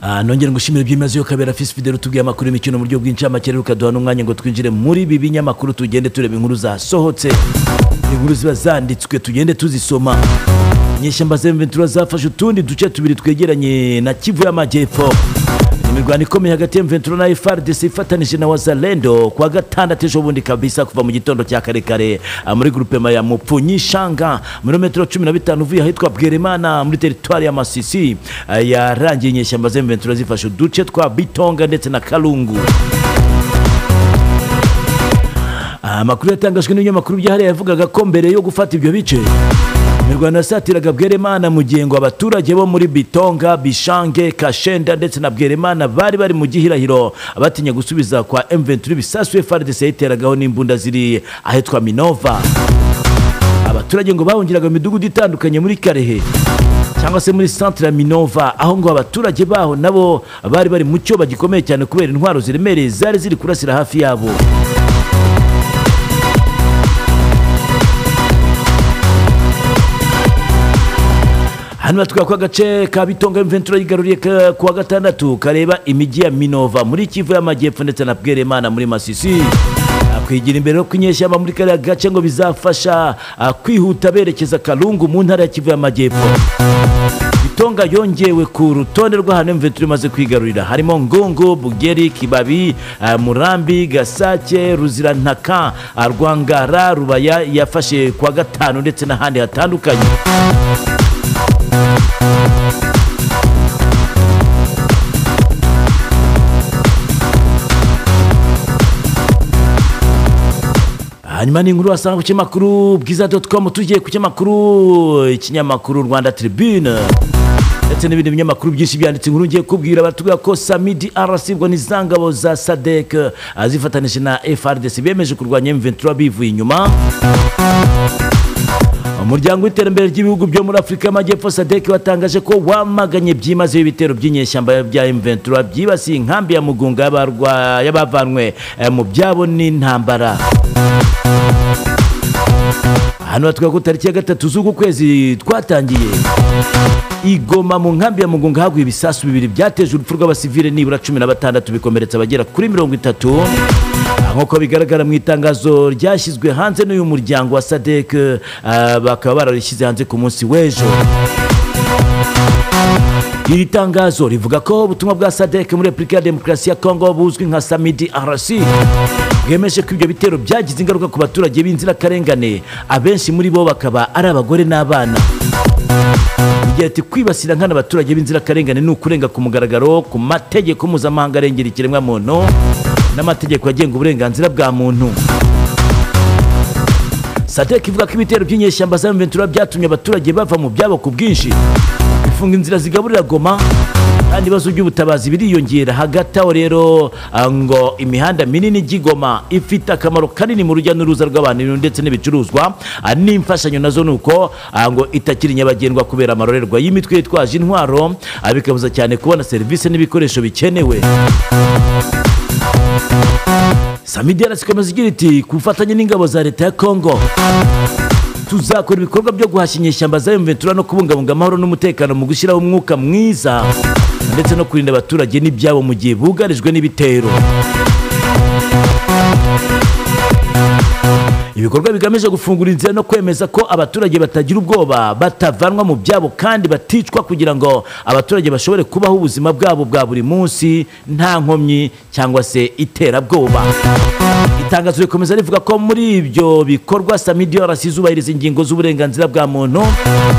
Ah, nongere ngushimire byimazeyo kabera fisi fidele utubwiye amakuru y'imikino mu buryo bw'incamake reka duha n'umwanya ngo twinjire muri ibi binyamakuru tugende tureba inkuru zasohotse inkuru ziba zanditswe tugende tuzisoma inyeshyamba zemventura zafashe utundi duce tubiri twegeranye na kivu y'amajyepfo imirwano ikomeye hagati ya mventura na frdc ifatanije na wazalendo ku wa gatandatu ejo bundi kabisa kuva mu gitondo cya karekare ah, muri grupema ya mupfunyishanga muri metero cumi na bitanu uvuye ahitwa bweremana muri teritwari ya masisi ah, yarangiye inyeshyamba zemventura zifashe uduce twa bitonga ndetse na kalungu Ah, amakuru yatangajwe n'ibinyamakuru byahariye yavugaga ko mbere yo gufata ibyo bice imirwano yasatiraga bweremana mu gihe ngo abaturage bo muri bitonga bishange kashenda ndetse na bweremana bari bari mu gihirahiro batinya gusubiza kwa m23 ibisasu frdc yayiteragaho n'imbunda ziri ahitwa minova abaturage ngo bahungiraga mu midugudu itandukanye muri karehe cyangwa se muri centre ya minova aho ngo abaturage baho nabo bari bari mu cyoba gikomeye cyane kubera intwaro ziremereye zari ziri kurasira hafi yabo hano batwira ko agace ka bitonga mventura yigaruriye ka- ku wa gatandatu kareba imijyi ya minova muri kivu y'amajyepfo ndetse na bweremana muri masisi Ah, kwigira imbere no kwinyeshyamba muri kariya gace ngo bizafasha ah, kwihuta berekeza kalungu mu ntara ya kivu y'amajyepfo bitonga yongewe ku rutonde rw'ahantu mventura imaze kwigarurira harimo ngungu bugeri kibabi ah, murambi gasake ruzirantaka ah, rwangara rubaya yafashe ku wa gatanu ndetse n'ahandi hatandukanye hanyuma ni inkuru wasanga ku kinyamakuru bwiza com tugiye ku kinyamakuru ikinyamakuru rwanda tribune ndetse n'ibindi binyamakuru byinshi byanditse inkuru ngiye kubwira batubwira ko samidi arasibwa n'izangabo za sadek zifatanije na frdc bemeje kurwanya m23 bivuye inyuma umuryango w'iterambere ry'ibihugu byo muri afurika y'amajyepfo sadek watangaje ko wamaganye byimazeyo ibitero by'inyeshyamba bya m23 byibasiye inkambi ya mugunga y'abarwa- y'abavanwe eh, mu byabo n'intambara hano batwereka ko tariki ya gatatu z'uku kwezi twatangiye igoma mu nkambi ya mugunga haguye ibisasu bibiri byateje urupfu rw'abasivile nibura cumi na batandatu bikomeretsa abagera kuri mirongo itatu nk'uko bigaragara mu itangazo ryashyizwe hanze n'uyu muryango wa sadek ah, bakaba bararishyize hanze ku munsi w'ejo iri tangazo rivuga ko ubutumwa bwa sadek muri repubulika ya demokarasi ya kongo buzwi nka samidi rc bwemeje ko ibyo bitero byagize ingaruka ku baturage b'inzirakarengane abenshi muri bo bakaba ari abagore n'abana igira ati kwibasira nkana abaturage b'inzirakarengane ni ukurenga ku mugaragaro ku mategeko mpuzamahanga arengera ikiremwamuntu n'amategeko agenga uburenganzira bwa muntu sadek ivuga ko ibitero by'inyeshyamba za mventura byatumye abaturage bava mu byabo ku bwinshi bifunga inzira zigaburira goma kandi ibibazo by'ubutabazi biriyongera hagati aho rero ah, ngo imihanda minini ijya i Goma ifite akamaro kanini mu rujya n'uruza rw'abantu ndetse n'ibicuruzwa ah, n'imfashanyo nazo ni uko ah, ngo itakiri nyabagendwa kubera amarorerwa y'imitwe yitwaje intwaro ah, bikabuza cyane kubona serivisi n'ibikoresho bikenewe samidi yarasikomeza igira iti ku bufatanye n'ingabo za leta ya kongo tuzakora ibikorwa byo guhashya inyeshyamba za mventura no kubungabunga amahoro n'umutekano mu gushyiraho umwuka mwiza ndetse no kurinda abaturage n'ibyabo mu gihe bugarijwe n'ibitero ibikorwa bigamije gufungura inzira no kwemeza ko abaturage batagira ubwoba batavanwa mu byabo kandi baticwa kugira ngo abaturage bashobore kubaho ubuzima bwabo bwa buri munsi nta nkomyi cyangwa se iterabwoba itangazo rikomeza rivuga ko muri ibyo bikorwa samidi yarasi zubahiriza ingingo z'uburenganzira bwa muntu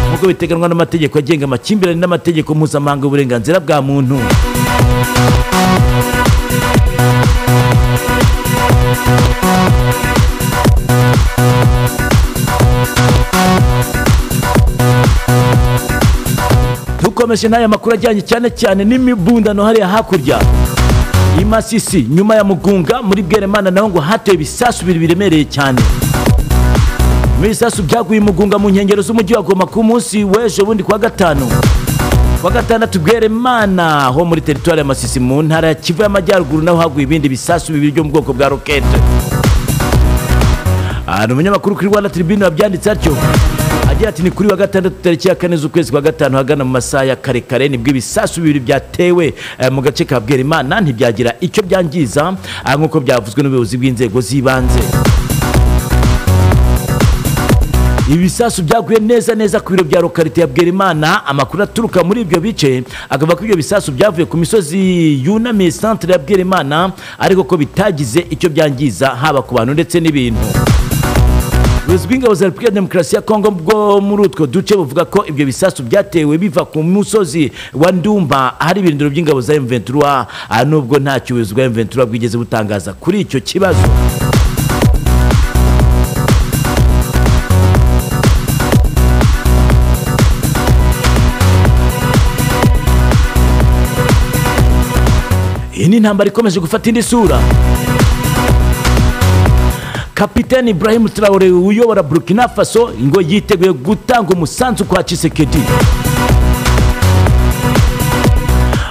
nk'uko biteganwa n'amategeko agenga amakimbirane n'amategeko mpuzamahanga y'uburenganzira bwa muntu dukomeje n'aya makuru ajyanye cyane cyane n'imibundano hariya hakurya i masisi nyuma ya mugunga muri bweremana naho ngo hateye ibisasu bibiri biremereye cyane muri ibisasu byaguye i mugunga mu nkengero z'umujyi wa goma ku munsi w'ejo bundi kuwa gatanu kuwa gatandatu bweremana ho muri teritwari ya masisi mu ntara ya kivu y'amajyaruguru naho haguye ibindi bisasu bibiri byo mu bwoko bwa rokete Aha ni umunyamakuru kuri rwanda tribune wabyanditse atyo agira ati ni kuri wa gatandatu tariki ya kane z'ukwezi kwa gatanu hagana mu masaha ya kare kare nibwo ibisasu bibiri byatewe eh, mu gace ka bwerimana ntibyagira icyo byangiza ah, nk'uko byavuzwe n'ubuyobozi bw'inzego z'ibanze ibisasu byaguye neza neza ku biro bya lokarite ya bwerimana amakuru aturuka muri ibyo bice akavuga ko ibyo bisasu byavuye ku misozi yunamiye santere ya bwerimana ariko ko bitagize icyo byangiza haba ku bantu ndetse n'ibintu ubuyobozi bw'ingabo za repubulika ya demokarasi ya kongo bwo muri utwo duce buvuga ko ibyo bisasu byatewe biva ku musozi wa ndumba ahari ibirindiro by'ingabo za m23 ah, nubwo ntacyo ubuyobozi bwa m23 bwigeze butangaza kuri icyo kibazo iyi ni intambara ikomeje gufata indi sura kapiteni Ibrahim Traore uyobora Burkina Faso ngo yiteguye gutanga umusanzu kwa Tshisekedi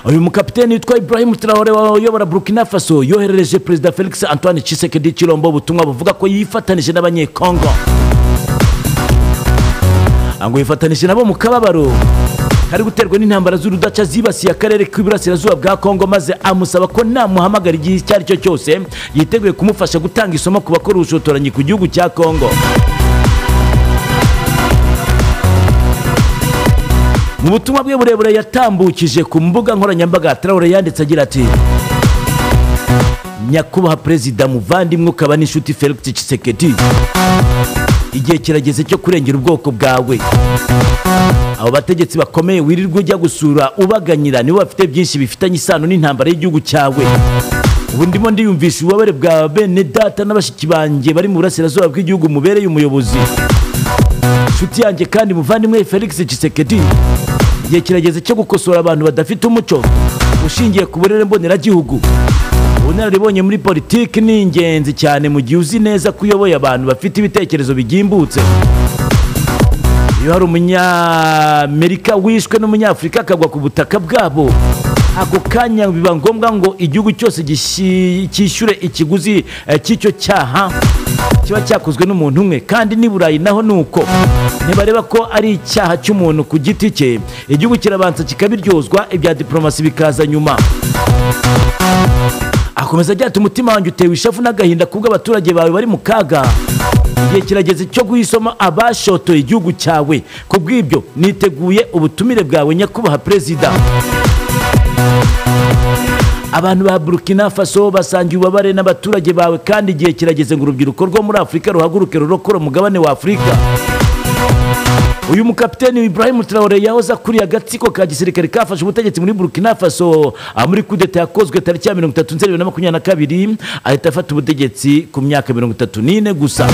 uyu mukapiteni witwa Ibrahim Traore uyobora Burkina Faso yoherereje perezida Felix Antoine Tshisekedi Chilombo ubutumwa buvuga ko yifatanije n'abanyekongo ngo yifatanije nabo mu kababaro kari guterwa n'intambara z'urudaca zibasiye akarere k'iburasirazuba bwa kongo maze amusaba ko namuhamagara igihe icyo ari cyo cyose yiteguye kumufasha gutanga isomo ku bakora ubushotoranyi ku gihugu cya kongo mu butumwa bwe burebure yatambukije ku mbuga nkoranyambaga tarawure yanditse agira ati nyakubahwa perezida muvandimwe ukaba n'inshuti felix Tshisekedi igihe kirageze cyo kurengera ubwoko bwawe abo bategetsi bakomeye wirirwa ujya gusura ubaganyira nibo bafite byinshi bifitanye isano n'intambara y'igihugu cyawe ubu ndimo ndiyumvisha ububabare bwa bene data n'abashiki banjye bari mu burasirazuba bw'igihugu mubereye umuyobozi inshuti yanjye kandi muvandimwe felix Tshisekedi igihe kirageze cyo gukosora abantu badafite umuco ushingiye ku burere mboneragihugu ubunararibonye muri politiki ni ingenzi cyane mu gihe uzi neza ko uyoboye abantu bafite ibitekerezo bigimbutse iyo hari umunyamerika wishwe n'umunyafurika akagwa ku butaka bwabo ako kanya biba ngombwa ngo igihugu cyose gishi- cyishyure ikiguzi eh, cy'icyo cyaha kiba cyakozwe n'umuntu umwe kandi n'i burayi naho ni uko ntibareba ko ari icyaha cy'umuntu ku giti cye igihugu kirabanza kikabiryozwa ibya diporomasi bikaza nyuma akomeza agira ati umutima wanjye utewe ishavu n'agahinda kubwo abaturage bawe bari mu kaga igihe kirageze cyo guhisoma abashotoye igihugu cyawe ku bw'ibyo niteguye ubutumire bwawe nyakubahwa perezida abantu ba burkina faso basangiye ububabare n'abaturage bawe kandi igihe kirageze ngo urubyiruko rwo muri afurika ruhaguruke rurokora umugabane wa afurika uyu mukapiteni Ibrahim Traore yahoze akuriye agatsiko ka gisirikare kafashe ubutegetsi muri Burkina Faso ah, muri kudeta yakozwe tariki ya 30 Nzeri 2022 ahita afata ubutegetsi ku myaka 34 gusa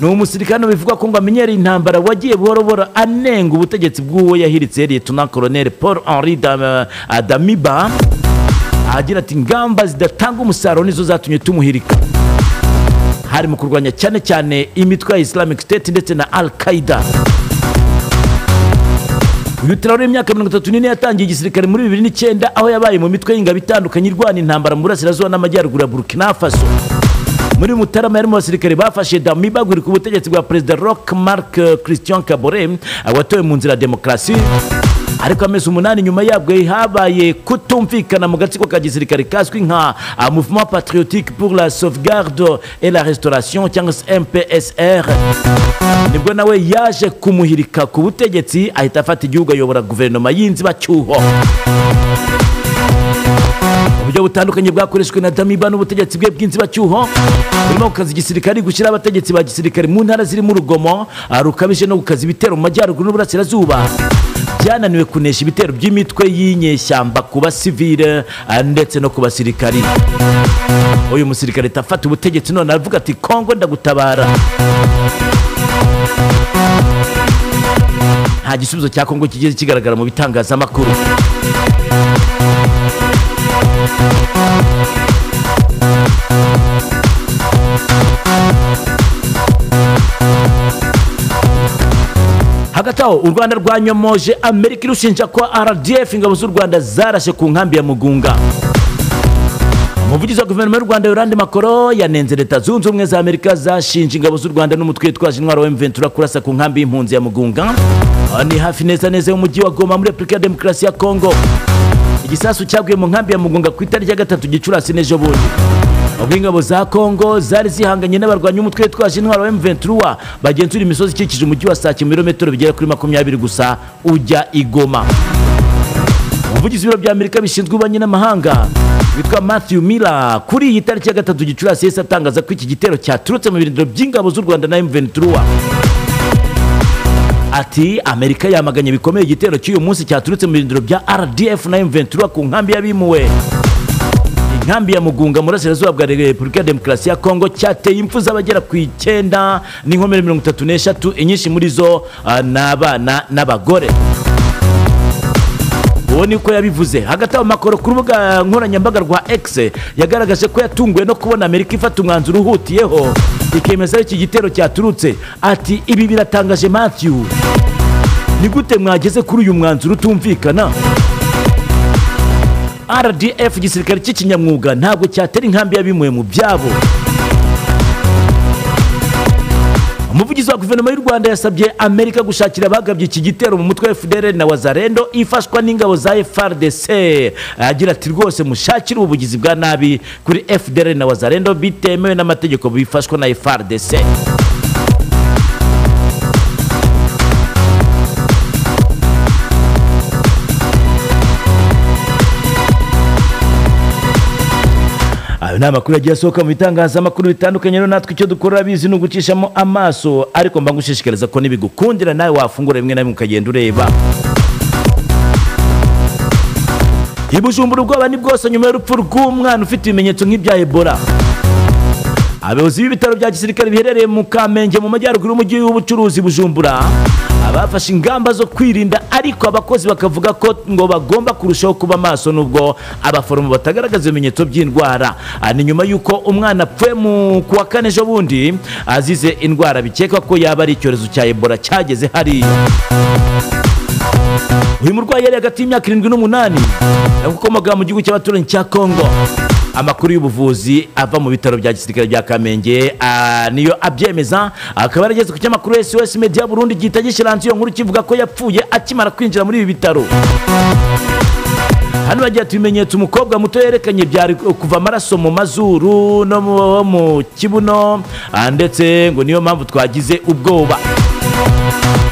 ni umusirikare bivugwa ko ngo amenyereye intambara wagiye buhoro buhoro anenga ubutegetsi bw'uwo yahiritse Liyetona Colonel Paul Henri Dam- ah, Damiba agira ati ingamba zidatanga umusaruro nizo zatumye tumuhirika hari mu kurwanya cyane cyane imitwe ya Islamic State ndetse na Al Qaeda uyu Traore imyaka mirongo itatu n'ine yatangiye igisirikare muri bibiri n'icyenda aho yabaye mu mitwe y'ingabo itandukanye irwana intambara mu burasirazuba n'amajyaruguru ya Burkina Faso muri Mutarama yarimo abasirikare bafashe Dami bagurika ubutegetsi bwa perezida Roch Marc Christian Kabore watowe mu nzira ya demokarasi ariko amezi umunani nyuma yabwo habaye kutumvikana mu gatsiko ka gisirikare kazwi nka ah, Mouvement Patriotique pour la Sauvegarde et la Restauration cyangwa se MPSR nibwo nawe yaje kumuhirika ku butegetsi ahita afata igihugu ayobora guverinoma y'inzibacyuho uburyo butandukanye bwakoreshejwe na Damiba n'ubutegetsi bwe bw'inzibacyuho burimo gukaza igisirikare gushyira abategetsi ba gisirikare mu ntara zirimo urugomo ah, rukabije no gukaza ibitero mu majyaruguru n'uburasirazuba byananiwe kunesha ibitero by'imitwe y'inyeshyamba ku basivile ah, ndetse no ku basirikari uyu musirikare tafata ubutegetsi none aravuga ati kongo ndagutabara nta gisubizo cya kongo kigeze kigaragara mu bitangazamakuru hagati aho u rwanda rwanyomoje amerika irushinja ko rdf ingabo z'u rwanda zarashe ku nkambi ya mugunga umuvugizi wa guverinoma y'u rwanda yorande makoro yanenze leta zunze ubumwe za amerika zashinje ingabo z'u rwanda n'umutwe witwaje intwaro wa mventura kurasa ku nkambi y'impunzi ya mugunga aha ni hafi neza neza y'umujyi wa goma muri repubulika ya demokarasi ya kongo igisasu cyaguye mu nkambi ya mugunga ku itariki ya gatatu gicurasi n'ejo bundi ubwo ingabo za kongo zari zihanganye n'abarwanyi umutwe witwaje intwaro wa M23 bagenzura imisozi ikikije umujyi wa Sake mu birometero bigera kuri makumyabiri gusa ujya i Goma umuvugizi w'ibiro bya amerika bishinzwe ububanyi n'amahanga witwa matthew miller kuri iyi tariki ya gatatu gicurasi yahise atangaza ko iki gitero cyaturutse mu birindiro by'ingabo z'u rwanda na M23 ati amerika yamaganye bikomeye igitero cy'uyu munsi cyaturutse mu birindiro bya rdf na M23 ku nkambi y'abimuwe inkambi ya mugunga mu burasirazuba bwa repubulika ya demokarasi ya kongo cyateye impfu z'abagera ku icyenda n'inkomere mirongo itatu n'eshatu inyinshi muri zo ah, ni abana n'abagore uwo niko yabivuze hagati aho makoro ku rubuga nkoranyambaga rwa x yagaragaje ko yatunguwe no kubona amerika ifata umwanzuro uhutiyeho ikemeza aho iki gitero cyaturutse ati ibi biratangaje matthew ni gute mwageze kuri uyu mwanzuro utumvikana rdf igisirikare cy'ikinyamwuga ntabwo cyatera inkambi y'abimuwe mu byabo umuvugizi wa guverinoma y'u rwanda yasabye amerika gushakira abagabye iki gitero mu mutwe wa fdr na wazarendo ifashwa n'ingabo za frdc agira ati rwose mushakire ubuvugizi bwa nabi kuri fdr na wazarendo bitemewe n'amategeko bifashwa na frdc ayo ni amakuru yagiye asohoka mu bitangazamakuru bitandukanye rero natwe icyo dukora bizi ni ugucishamo amaso ariko mba ngushishikariza ko nibigukundira nawe wafungura bimwe na bimwe ukagenda ureba i bujumbura ubwoba ni bwose nyuma y'urupfu rw'umwana ufite ibimenyetso nk'ibya ebola abayobozi b'ibitaro bya gisirikare biherereye mu kamenge mu majyaruguru y'umujyi w'ubucuruzi bujumbura abafashe ingamba zo kwirinda ariko abakozi bakavuga ko ngo bagomba kurushaho kuba maso nubwo abaforomo batagaragaza ibimenyetso by'indwara Ah, ni nyuma y'uko umwana apfuye mu kuwa kane ejo bundi azize indwara bikekwa ko yaba ari icyorezo cya ebola cyageze hariya uyu murwayi yari hagati y'imyaka irindwi n'umunani yakomoka mu gihugu cy'abaturanyi cya kongo amakuru y'ubuvuzi ava mu bitaro bya gisirikare bya kamenge ah, niyo abyemeza akaba yarageze ku kinyamakuru sos media burundi gihita gishiranze iyo nkuru kivuga ko yapfuye akimara kwinjira muri ibi bitaro hano bagira ati ibimenyetso umukobwa muto yerekanye byari kuva amaraso mu mazuru no mu- mu kibuno ah, ndetse ngo niyo mpamvu twagize ubwoba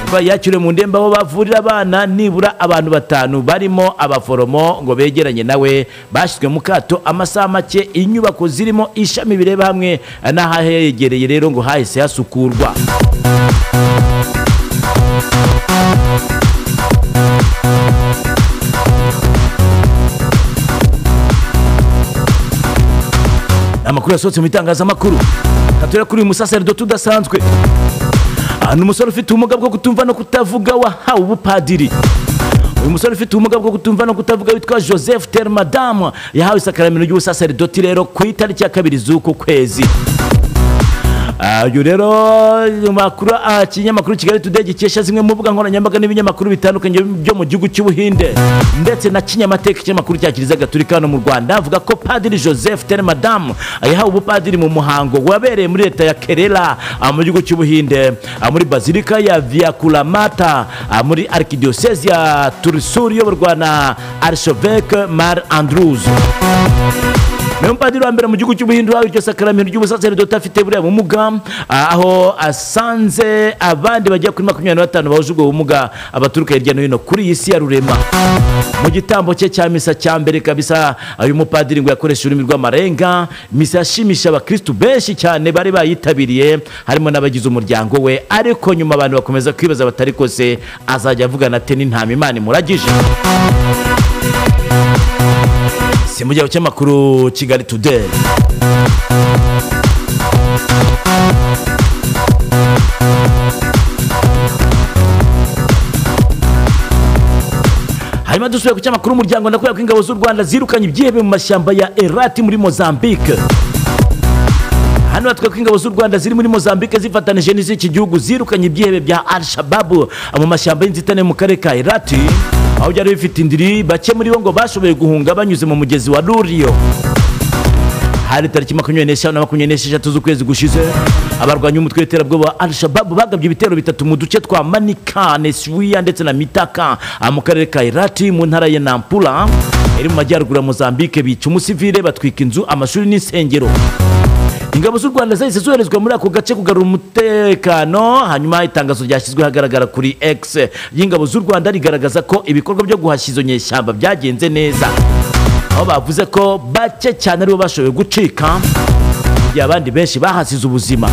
kuba yakiriwe mu ndembe aho bavurira abana nibura abantu batanu barimo abaforomo ngo begeranye nawe bashyizwe mu kato amasaha make inyubako zirimo ishami bireba hamwe n'ahahegereye rero ngo hahise hasukurwa amakuru yasohotse mu itangazamakuru katura kuri uyu musaseridoti udasanzwe aha ni umusore ufite ubumuga bwo kutumva no kutavuga wahawe ubupadiri uyu musore ufite ubumuga bwo kutumva no kutavuga witwa joseph ter madamu yahawe isakaramento ry'ubusaseridoti rero ku itariki ya kabiri z'uku kwezi Ah, uyu rero mu makuru ah, ikinyamakuru kigali today gikesha zimwe mu mbuga nkoranyambaga n'ibinyamakuru bitandukanye byo mu gihugu cy'ubuhinde ndetse na kinyamateka ikinyamakuru cya kiliziya gatolika hano mu rwanda avuga ko padiri joseph tere madamu yahawe ubupadiri mu muhango wabereye muri leta ya kerera ah, mu gihugu cy'ubuhinde ah, muri bazilika ya viakulamata ah, muri arikidiyosezi ya turisuri iyoborwa na arisheveke mar andrews niwe mupadiri wa mbere mu gihugu cy'ubuhinde wahawe iryo sakaramento ry'ubusaseridoti afite buriya bumuga ah, aho asanze abandi bagera kuri makumyabiri na batanu bahuje ubwo bumuga abaturuka hirya no hino kuri iyi si ya rurema mu gitambo cye cya misa cya mbere kabisa uyu mupadiri ngo yakoresha ururimi rw'amarenga misa yashimisha abakirisitu benshi cyane bari bayitabiriye harimo n'abagize umuryango we ariko nyuma abantu bakomeza kwibaza batari kose azajya avugana ate n'intama imana imuragije si mu gihe cy'amakuru kigali today hanyuma dusubiye ku cyamakuru umuryango nakubera ko ingabo z'u rwanda zirukanye ibyihebe mu mashyamba ya erati muri mozambique hano batwe ko ingabo z'u rwanda ziri muri mozambique zifatanije n'iz'iki gihugu zirukanye ibyihebe bya al shababu mu mashyamba y'inzitane mu karere ka erati aho byari bifite indiri bake muri bo ngo bashoboye guhunga banyuze mu mugezi wa ruriyo hari tariki makumyabiri n'eshanu na makumyabiri n'esheshatu z'ukwezi gushize abarwanya umutwe w'iterabwoba al-shababu bagabye ibitero bitatu mu duce twa manikane siwiya ndetse na mitaka ah, mu karere ka irati mu ntara ya nampula iri mu majyaruguru ya mozambique bica umusivile batwika inzu amashuri n'insengero ingabo z'u rwanda zahise zoherezwa muri ako gace kugarura umutekano hanyuma itangazo ryashyizwe ahagaragara kuri x y'ingabo z'u rwanda rigaragaza ko ibikorwa byo guhashya izo nyeshyamba byagenze neza aho bavuze ko bake cyane aribo bashoboye gucika mu gihe abandi benshi bahasize ubuzima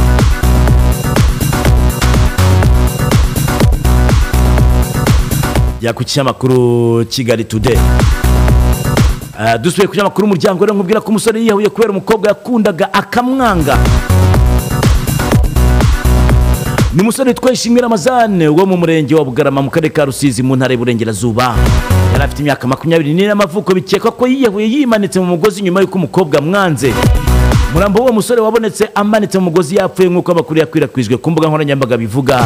ya ku kinyamakuru kigali today Ah, dusubiye ku kinyamakuru umuryango rero nkubwira ko umusore yiyahuye kubera umukobwa yakundaga akamwanga ni umusore witwa ishimira amazane wo mu murenge wa bugarama mu karere ka rusizi mu ntara y'uburengerazuba yari afite imyaka makumyabiri n'ine y'amavuko bikekwa ko yiyahuye yimanitse mu mugozi nyuma y'uko umukobwa amwanze umurambo w'uwo musore wabonetse amanitse mu mugozi yapfuye nk'uko amakuru yakwirakwijwe ku mbuga nkoranyambaga bivuga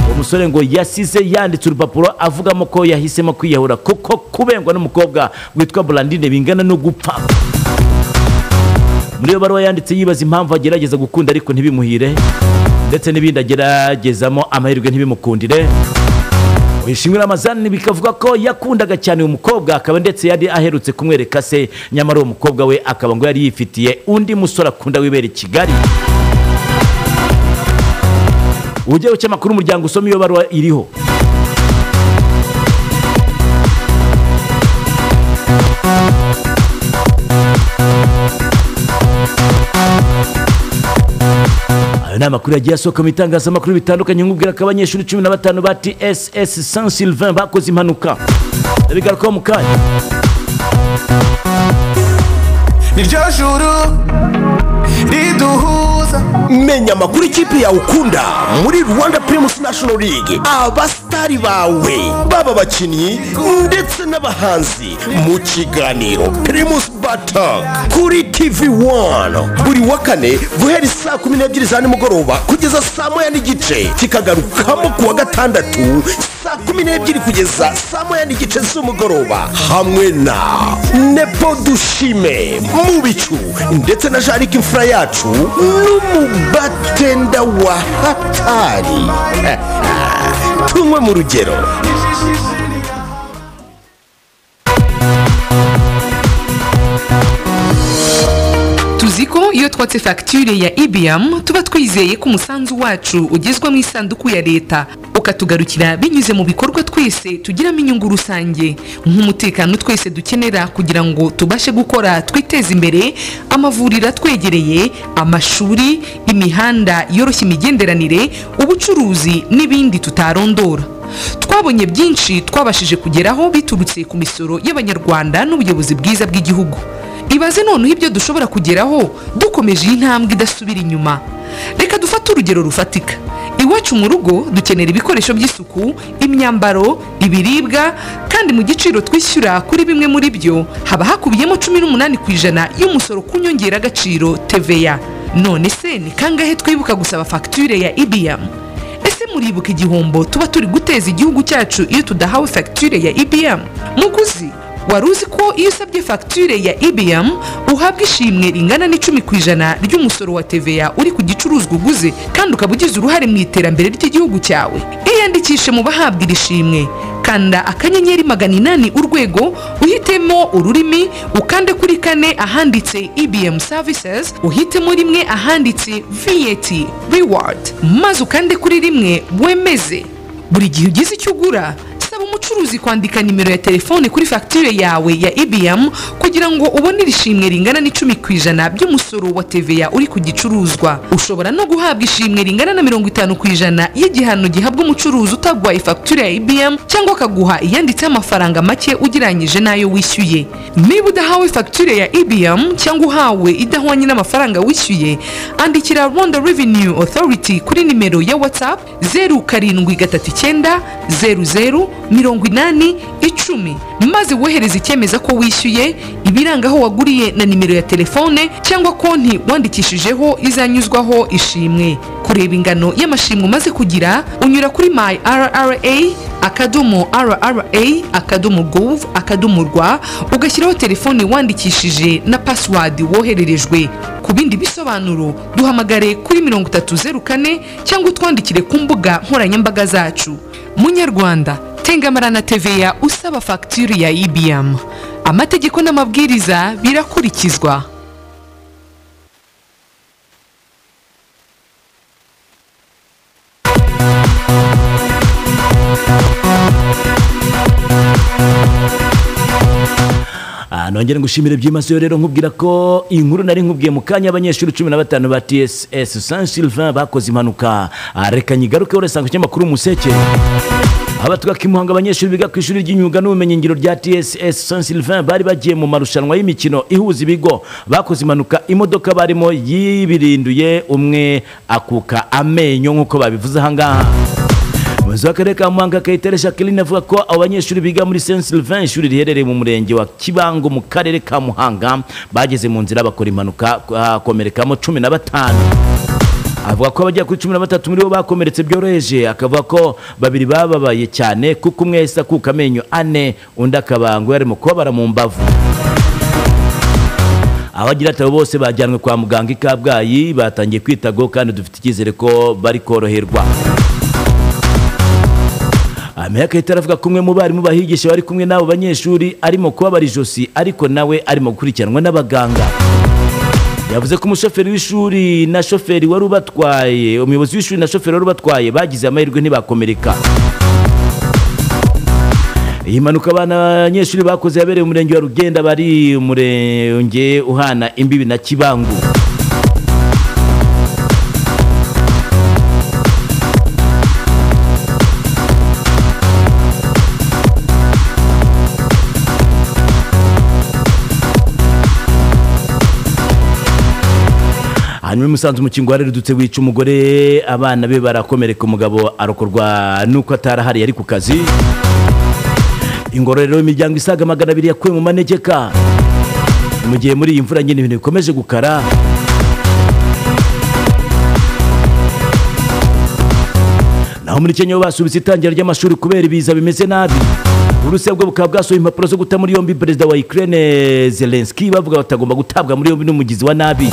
uwo musore ngo yasize yanditse urupapuro avugamo ko yahisemo kwiyahura kuko kubengwa n'umukobwa witwa burandine bingana no gupfa muri iyo baruwa yanditse yibaza impamvu agerageza gukunda ariko ntibimuhire ndetse n'ibindi ageragezamo amahirwe ntibimukundire wishimira amazani bikavuga ko yakundaga cyane uyu mukobwa akaba ndetse yari aherutse kumwereka se nyamara uwo mukobwa we akaba ngo yari yifitiye undi musore akunda wibera i kigali ugewe cy'amakuru umuryango usoma iyo baruwa iriho ayo ni amakuru yagiye asohoka mu itangazamakuru bitandukanye nkubwira ko abanyeshuri cumi na batanu ba tss saint sylvain bakoze impanuka ndabigarukaho mu kanya niryo juru riduhuza menya amakuru ikipe yawe ukunda muri rwanda primus national league abasitari bawe baba abakinnyi ndetse n'abahanzi mu kiganiro primus batok kuri tv wani buri wa kane guhera saa kumi n'ebyiri za nimugoroba kugeza saa moya n'igice kikagarukamo ku wa gatandatu saa kumi n'ebyiri kugeza saa moya n'igice z'umugoroba hamwe na nepo dushime mu bicu ndetse na jarike imfura yacu n'umubatenda wa hatari tunywe mu rugero tuzi ko iyo twatse fagitire ya ibm tuba twizeye ko umusanzu wacu ugezwa mu isanduku ya leta ukatugarukira binyuze mu bikorwa twese tugiramo inyungu rusange nk'umutekano twese dukenera kugira ngo tubashe gukora twiteze imbere amavuriro atwegereye amashuri imihanda yoroshya imigenderanire ubucuruzi n'ibindi tutarondora twabonye byinshi twabashije kugeraho biturutse ku misoro y'abanyarwanda n'ubuyobozi bwiza bw'igihugu ibaze noneho ibyo dushobora kugeraho dukomeje iyi ntambwe idasubira inyuma reka dufate urugero rufatika iwacu mu rugo dukenera ibikoresho by'isuku imyambaro ibiribwa kandi mu giciro twishyura kuri bimwe muri byo haba hakubiyemo cumi n'umunani ku ijana y'umusoro ku nyongeragaciro TVA none se ni kangahe twibuka gusaba fagitire ya ibiyamu ese muribuka igihombo tuba turi guteza igihugu cyacu iyo tudahawe fagitire ya ibm muguzi wari uzi ko iyo usabye fagitire ya ibm uhabwa ishimwe ringana n'icumi ku ijana ry'umusoro wa tva uri ku gicuruzwa uguze kandi ukaba ugize uruhare mu iterambere ry'igihugu cyawe iyandikishe mu bahabwa iri shimwe kanda akanyenyeri magana inani urwego uhitemo ururimi ukande kuri kane ahanditse ibm services uhitemo rimwe ahanditse vat reward maze ukande kuri rimwe wemeze buri gihe ugize icyo ugura saba umucuruzi kwandika nimero ya telefone kuri fagitire yawe ya ibm kugira ngo ubone iri shimwe ringana n'icumi ku ijana by'umusoro wa tva uri ku gicuruzwa ushobora no guhabwa ishimwe ringana na mirongo itanu ku ijana y'igihano gihabwa umucuruzi utagwaye fagitire ya ibm cyangwa akaguha iyanditseho amafaranga make ugereranyije n'ayo wishyuye niba udahawe fagitire ya ibm cyangwa uhawe idahwanye n'amafaranga wishyuye andikira rwanda revenue authority kuri nimero ya whatsapp zeru karindwi gatatu icyenda zeru zeru mirongo inani icumi maze wohereza icyemeza ko wishyuye ibiranga aho waguriye na nimero ya telefone cyangwa konti wandikishijeho izanyuzwaho ishimwe kureba ingano y'amashimwe umaze kugira unyura kuri my rra akadomo rra akadomo gov akadomo rwa ugashyiraho telefone wandikishije na pasiwadi wohererejwe ku bindi bisobanuro duhamagare kuri mirongo itatu zeru kane cyangwa utwandikire ku mbuga nkoranyambaga zacu munyarwanda tengamara na teveya usaba fagitire ya ibm amategeko n'amabwiriza birakurikizwa Ah, nongere ngushimire byimazeyo rero nkubwira ko inkuru nari nkubwiye mu kanya abanyeshuri cumi na batanu ba tss saint sylvain bakoze impanuka Ah, reka nyigarukeho urasanga ku kinyamakuru umuseke abatwaka imuhanga abanyeshuri biga ku ishuri ry'imyuga n'ubumenyingiro rya tss saint sylvain bari bagiye mu marushanwa y'imikino ihuza ibigo bakoze impanuka imodoka barimo yibirinduye umwe akuka amenyo nk'uko babivuze ahangaha umuyobozi w'akarere ka muhanga kayitare jacqueline avuga ko abo banyeshuri biga muri saint sylvain ishuri riherereye mu murenge wa kibango mu karere ka muhanga bageze mu nzira bakora impanuka hakomerekamo cumi na batanu avuga ko abagera kuri cumi na batatu muri bo bakomeretse byoroheje akavuga ko babiri bababaye cyane kuko umwe yahise akuka amenyo ane undi akaba ngo yari mu kubabara mu mbavu abagira ati abo bose bajyanwe kwa muganga i kabgayi batangiye kwitagwaho kandi dufite icyizere ko bari koroherwa ameya kayitare avuga ko umwe mu barimu bahigisha bari kumwe n'abo banyeshuri arimo kubabara ijosi ariko nawe arimo gukurikiranwa n'abaganga yavuze ko umushoferi w'ishuri na shoferi wari ubatwaye umuyobozi w'ishuri na shoferi wari ubatwaye bagize amahirwe ntibakomereka iyi mpanuka abana banyeshuri bakoze yabereye mu murenge wa rugenda bari umurenge uhana imbibi na kibangu hanyuma umusanzu umukingo wareredutse wica umugore abana be barakomereka umugabo arokorwa nuko atarahari yari ku kazi ingororero imiryango isaga magana abiri yakuwe mu manegeka mu gihe muri iyi mvura nyine ibintu bikomeje gukara naho muri kenya bo basubitse itangira ry'amashuri kubera ibiza bimeze nabi uburusiya bwo bukaba bwasohoye impapuro zo guta muri yombi perezida wa ukraine zelenski bavuga batagomba gutabwa muri yombi n'umugizi wa nabi